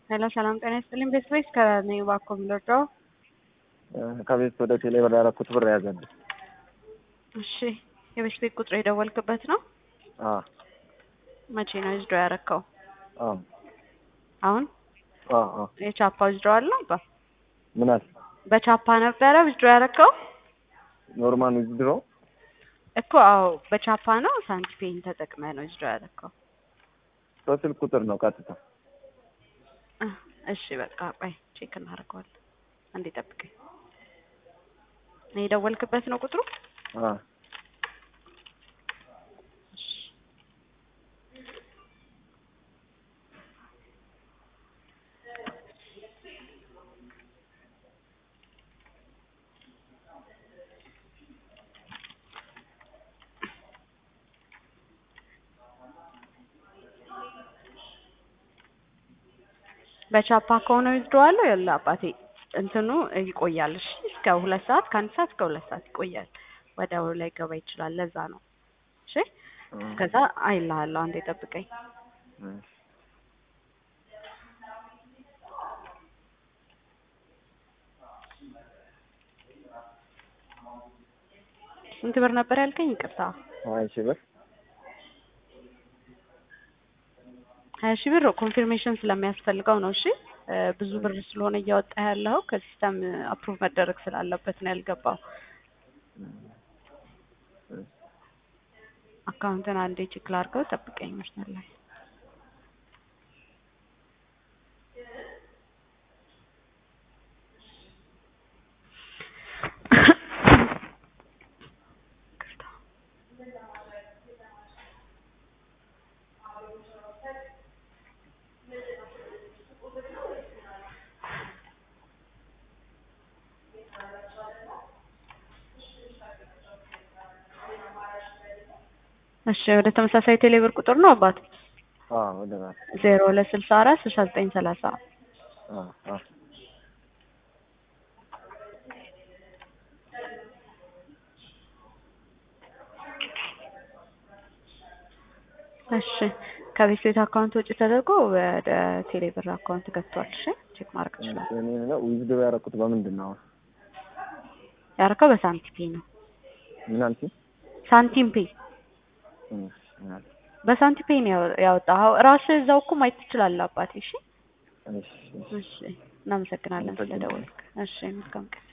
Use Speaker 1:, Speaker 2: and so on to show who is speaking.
Speaker 1: ሄሎ ሰላም ጤና ይስጥልኝ። ቤት ቤት ከነኝ ባኮ የምንወደው
Speaker 2: ከቤት ወደ ቴሌ ብር ያደረኩት ብር ያዘልኝ።
Speaker 1: እሺ የቤት ቤት ቁጥር የደወልክበት ነው?
Speaker 2: አዎ
Speaker 1: መቼ ነው ዊዝድሮ ያረከው?
Speaker 2: አዎ
Speaker 1: አሁን
Speaker 2: አዎ አዎ።
Speaker 1: የቻፓ ዊዝድሮ አለ አባ
Speaker 2: ምን አለ
Speaker 1: በቻፓ ነበረ ዊዝድሮ ያረከው
Speaker 2: ኖርማል ዊዝድሮ
Speaker 1: እኮ? አዎ በቻፓ ነው። ሳንቲፔን ተጠቅመ ነው ዊዝድሮ ያረከው?
Speaker 2: በስልክ ቁጥር ነው ቀጥታ።
Speaker 1: እሺ በቃ ቆይ ቼክ እናደርገዋለን። አንዴ ጠብቀኝ። የደወልክበት ነው ቁጥሩ?
Speaker 2: አዎ
Speaker 1: በቻፓ ከሆነ ዊዝድሮ አለው ያለ አባቴ እንትኑ ይቆያል። እሺ እስከ ሁለት ሰዓት ከአንድ ሰዓት እስከ ሁለት ሰዓት ይቆያል። ወዲያው ላይ ገባ ይችላል። ለዛ ነው። እሺ ከዛ አይልሃለሁ። አንዴ ጠብቀኝ። ስንት ብር ነበር ያልከኝ? ይቅርታ
Speaker 2: ሀያ ሺህ ብር
Speaker 1: ሀያ ሺህ ብር ኮንፊርሜሽን ስለሚያስፈልገው ነው። እሺ ብዙ ብር ስለሆነ እያወጣ ያለው ከሲስተም አፕሩቭ መደረግ ስላለበት ነው ያልገባው። አካውንትን አንዴ ቼክ ላድርገው፣ ጠብቀኝ መስመር ላይ እሺ ወደ ተመሳሳይ ቴሌብር ቁጥር ነው አባት
Speaker 2: አዎ ወደ ራስ
Speaker 1: ዜሮ ሁለት ስልሳ አራት ስልሳ ዘጠኝ ሰላሳ
Speaker 2: አዎ አዎ
Speaker 1: እሺ ከቤት ቤት አካውንት ውጭ ተደርጎ ወደ ቴሌብር አካውንት ገብቷል። እሺ ቼክ ማድረግ ትችላለህ።
Speaker 2: እኔ ነው ዊዝድሮ ያደረኩት በምንድን ነው?
Speaker 1: ያደረከው በሳንቲም ፔ ነው።
Speaker 2: ምን አልሽኝ?
Speaker 1: ሳንቲም ፔ በሳንቲም ፔ ነው ያወጣኸው። ራስህ እዛው እኮ ማየት ትችላለህ አባቴ። እሺ
Speaker 2: እሺ
Speaker 1: እሺ እናመሰግናለን ስለደወልክ። እሺ መልካም ቀን